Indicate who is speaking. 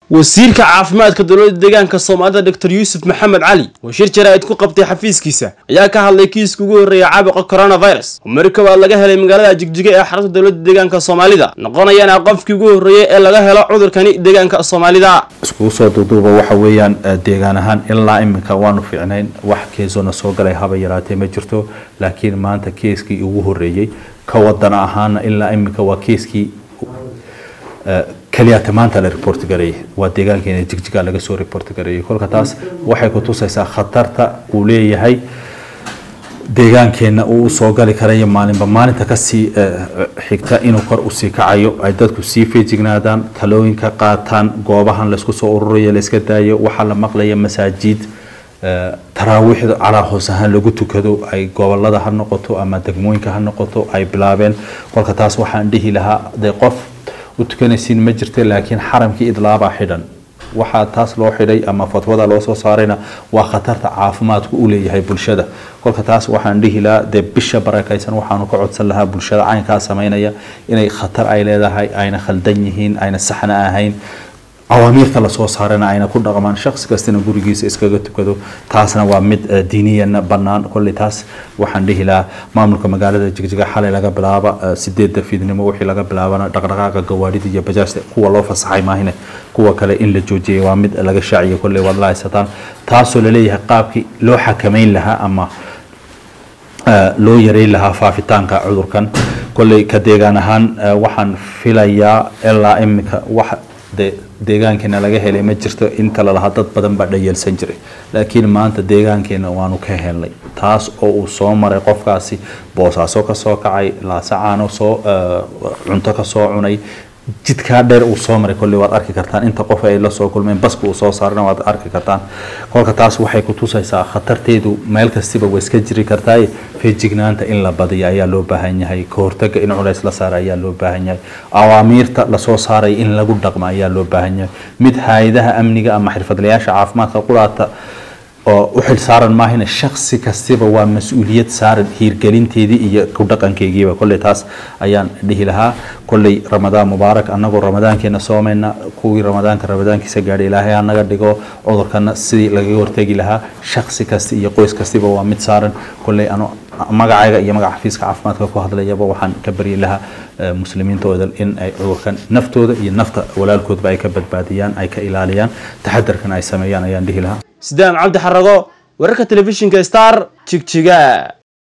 Speaker 1: wasiirka caafimaadka dowladda deegaanka soomaalida doctor yuusuf maxamed cali oo shir jaraa'id ku qabtay xafiiskiisa ayaa ka hadlay kiiska ugu horreeya caabuqa coronavirus oo mari koowaad laga helay magaalada jigjiga ee xarunta dowladda deegaanka soomaalida noqonayana qofkii ugu horreeyay ee laga helo cudurkani deegaanka soomaalida
Speaker 2: iskugu soo duuduuba waxa weeyaan deegaan ahaan ilaa iminka waanu fiicnayn wax keesona soo galay haba yaraatee ma jirto laakiin maanta keeskii ugu horreeyey ka wadan ahaana ilaa iminka waa keeskii keliyaata maanta la report gareeyay waa deegaankeena jigjiga laga soo report gareeyay kolka taas waxay ku tusaysaa khatarta uu leeyahay deegaankeena uu soo gali karayo maalinba maalinta kasii xigta inuu kor usii kacayo ay dadku sii feejignaadaan talooyinka qaataan goobahan laysku soo ururayo layska daayo waxaa la maqlaya masaajid taraawiixda calaa hoos ahaan lagu tukado ay gobolada ha noqoto ama degmooyinka ha noqoto ay bilaabeen kolka taas waxaan dhihi lahaa dee qof u tukanaysiin ma jirta laakiin xaramkii idlaabaa xidhan waxaa taas loo xidhay ama fatwada loo soo saarayna waa khatarta caafimaadku u leeyahay bulshada kolka taas waxaan dhihi lahaa dee bisha barakaysan waxaanu ka codsan lahaa bulshada caynkaa samaynaya inay khatar ay leedahay ayna khaldan yihiin ayna saxna ahayn awaamiirta lasoo saarana ayna ku dhaqmaan shaqsi kastina gurigiisa iskaga tukado taasna waa mid diiniyana bannaan kolley taas waxaan dhihi lahaa maamulka magaalada jigjiga xalay laga bilaaba sideedda fiidnimo wixii laga bilaabana dhaqdhaqaaqa gawaadhida iyo bajaajta kuwa loo fasaxay maahine kuwa kale in la joojiyay waa mid laga shaaciyo kolley waad la haysataan taasoo laleeyahay qaabkii loo xakameyn lahaa ama loo yareyn lahaa faafitaanka cudurkan kolley ka deegaan ahaan waxaan filayaa ilaa iminka wax deegaankeena laga helay ma jirto inta lalahaa dad badan baa dhayeelsan jiray laakiin maanta deegaankeena waanu ka helnay taas oo uu soo maray qofkaasi boosaaso ka soo kacay laasacaano soo cunto ka soo cunay jidkaa dheer uu soo maray kolley waad arki kartaan inta qof ay la soo kulmeen baska uu soo saarana waad arki kartaan kolka taas waxay ku tusaysaa khatarteedu meel kastiba way iska jiri kartaa feejignaanta in la badiyo ayaa loo baahan yahay ka hortaga in culays la saara ayaa loo baahan yahay awaamiirta lasoo saaray in lagu dhaqma ayaa loo baahan yahay mid hay-adaha amniga ama xirfadlayaasha caafimaadka qulaata oo u xil saaran maahina shaksi kastiba waa mas-uuliyad saaran hiirgelinteedii iyo ku dhaqankeygiiba kolley taas ayaan dhihi lahaa kolley ramadaan mubaarak annagoo ramadaankeena soomayna kuwii ramadaanka ramadaankiisa gaadhay ilaahay ha naga dhigo cudurkana sidii lagaga hortegi lahaa shaksi kasta iyo qoys kastiba waa mid saaran kolley ano magacayga iyo magaca xafiiska caafimaadka ku hadlayaba waxaan ka baryi lahaa muslimiintooda in ay cudurkan naftooda iyo nafta walaalkoodba ay ka badbaadiyaan ay ka ilaaliyaan taxadarkan ay sameeyaan ayaan dhihi lahaa
Speaker 1: sidaam cabdi xarago wararka telefishinka star jigjiga